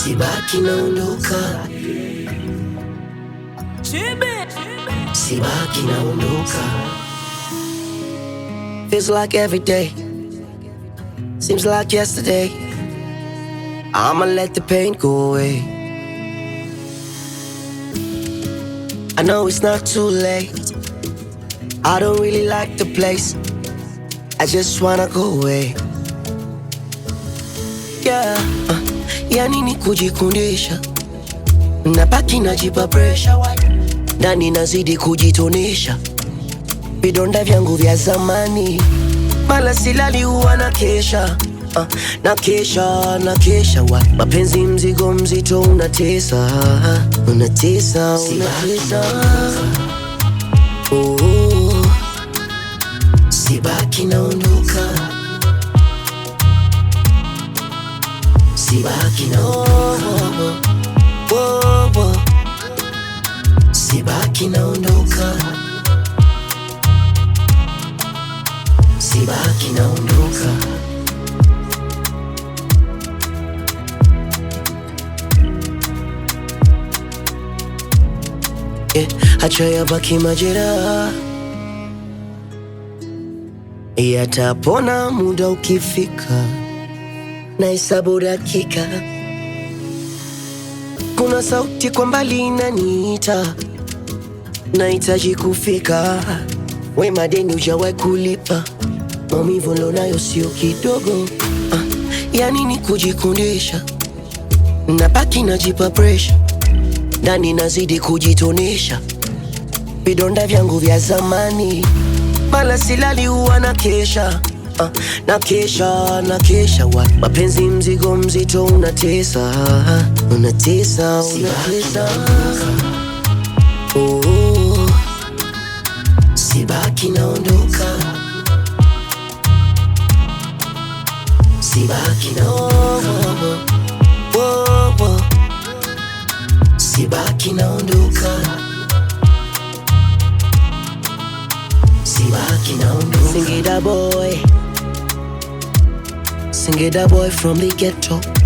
sibaki naondoka, sibaki naondoka. Feels like every day, seems like yesterday. I'ma let the pain go away. I know it's not too late. I don't really like the place. I just wanna go away. Yeah, uh, yani ni kujikundisha, nabaki najipa pressure, ndani nazidi kujitonesha, vidonda vyangu vya zamani, mala silali huwa na kesha uh, na kesha na kesha wa mapenzi mzigo mzito unatesa unatesa unatesa oh, sibaki naondoka sibaki naondoka oh, oh, oh. sibaki naondoka sibaki naondoka yeah, acha yabaki majeraha yatapona muda ukifika, na hesabu dakika. Kuna sauti kwa mbali inaniita, nahitaji kufika. We madeni hujawahi kulipa, maumivu nilionayo sio kidogo. Ah, yani ni kujikundisha, nabaki najipa pressure ndani nazidi kujitonesha, vidonda vyangu vya zamani, mala silali huwa na kesha uh, na kesha na kesha wa mapenzi mzigo mzito unatesa unatesa unatesa oh, sibaki naondoka sibaki naondoka oh, oh, oh. Sibaki naondoka, sibaki naondoka. Singida boy, Singida boy from the ghetto.